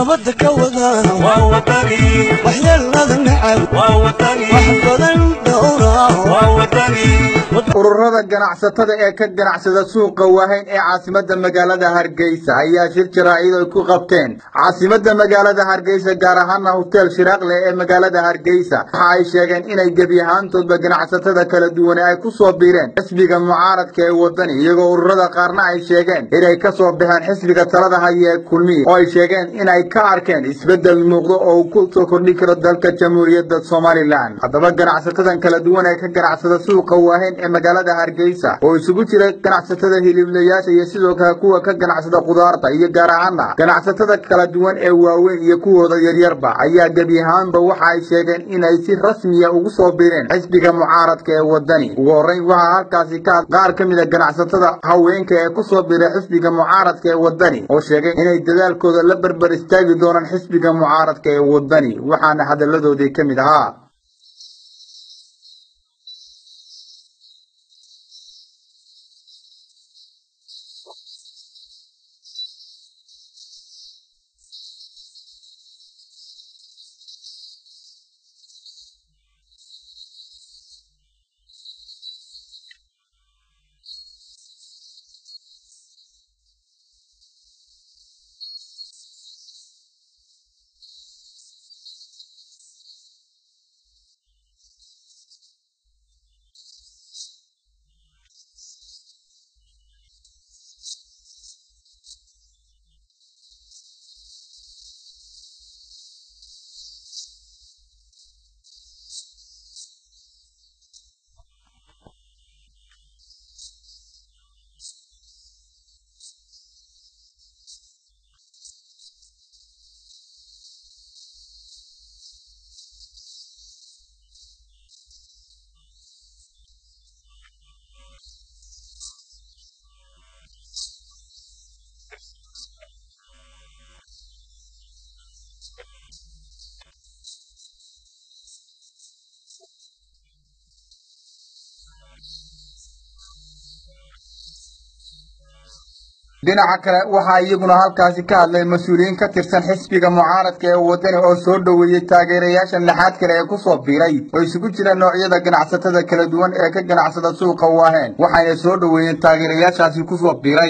nabadda ka wada waa wadani waxyeelada necab waa wadani wax badan dhowra waa wadani ururada ganacsatada ee ka ganacsada suuqa waahayn ee caasimada magaalada hargeysa ayaa shir jaraa'id ay ku qabteen caasimada magaalada hargeysa gaar ahaana hoteel shiraaqle ee magaalada hargeysa waxa ay sheegeen inay gebi ahaantoodba ganacsatada kala duwane ay ku soo biireen xisbiga mucaaradka ee wadani iyagoo ururada qaarna ay sheegeen inay ka soo baxeen xisbiga talada haya ee kulmiye oo ay sheegeen inay ka arkeen isbedel muuqdo oo uu ku soo kordhi karo dalka jamhuuriyadda somalilan haddaba ganacsatadan kala duwan ee ka ganacsada suuqa waahayn ee magaalada hargeysa oo isugu jira ganacsatada hiliblayaasha iyo sidoo kale kuwa ka ganacsada khudaarta iyo gaar ahaana ganacsatada kala duwan ee waaweyn iyo kuwooda yaryarba ayaa gebi ahaanba waxa ay sheegeen inay si rasmiya ugu soo biireen xisbiga mucaaradka ee wadani ugu horreyn waxaa halkaasi ka qaar ka mid a ganacsatada haweenka ee ku soo biiray xisbiga mucaaradka ee wadani oo sheegay inay dadaalkooda la berber istaagi doonaan xisbiga mucaaradka ee wadani waxaana hadalladoodii ka mid ahaa dhinaca kale waxaa iyaguna halkaasi ka hadlay mas-uuliyiin ka tirsan xisbiga mucaaradka ee wadani oo soo dhoweeyey taageerayaasha naxaad kale ee ku soo biiray oo isugu jira noocyada ganacsatada kala duwan ee ka ganacsada suuqa waaheen waxayna soo dhoweeyeen taageerayaashaasi ku soo biiray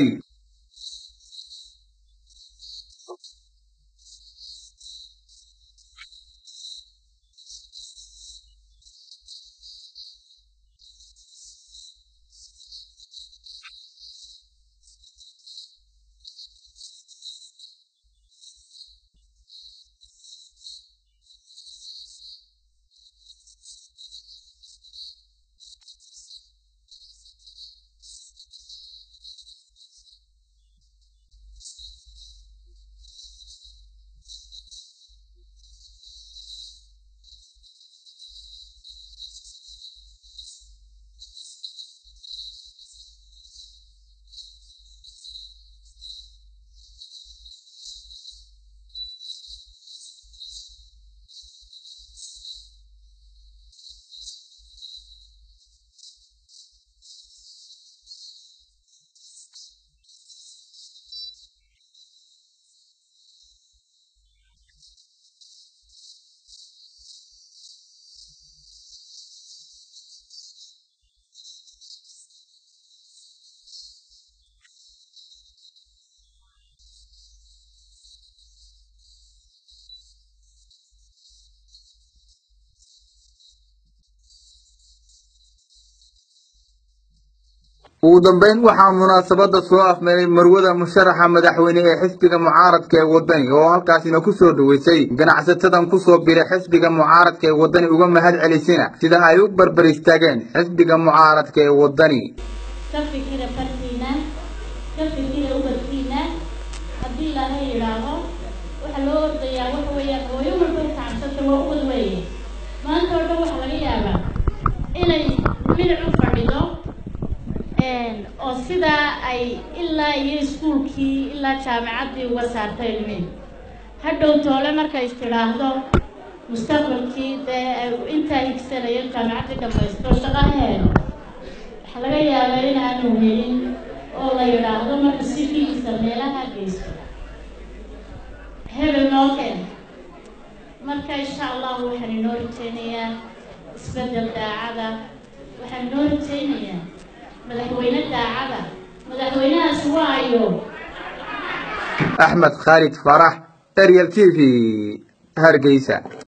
ugu dambeyn waxaa munaasabada soo afmeeray marwada musharaxa madaxweyne ee xisbiga mucaaradka ee wadani oo halkaasina ku soo dhoweysay ganacsatadan ku soo biray xisbiga mucaaradka ee wadani uga mahad celisina sida ay u barbar istaageen xisbiga mucaaradka ee wadani ka fikira fartiina ka fikira ubadkiina haddii ilaahay yidhaaho waxa loo ordayaa waxa weeyaan hooyo walba u kacabsata waa ubad weeye maanta oo dhan waxaa laga yaabaa inay milic u fadhido oo sidaa ay ilaa iyo iskuulkii ilaa jaamacaddii uga saartay ilmihi hadhow toole markay is tidhaahdo mustaqbalkii dee ay intaa higsanayo jaamacaddii dhamaysto shaqo ha helo waxaa laga yaabaa in aanu helin oo la yidhaahdo marka sifiisa meelaha geysto hebel noo keen marka insha allahu waxaan inoo rajeynayaa isbeddel daacada waxaan inoo rajeynayaa madaxweyne daacada madaxweynahaas waayo axmed khaalid farax ariel t v hargeysa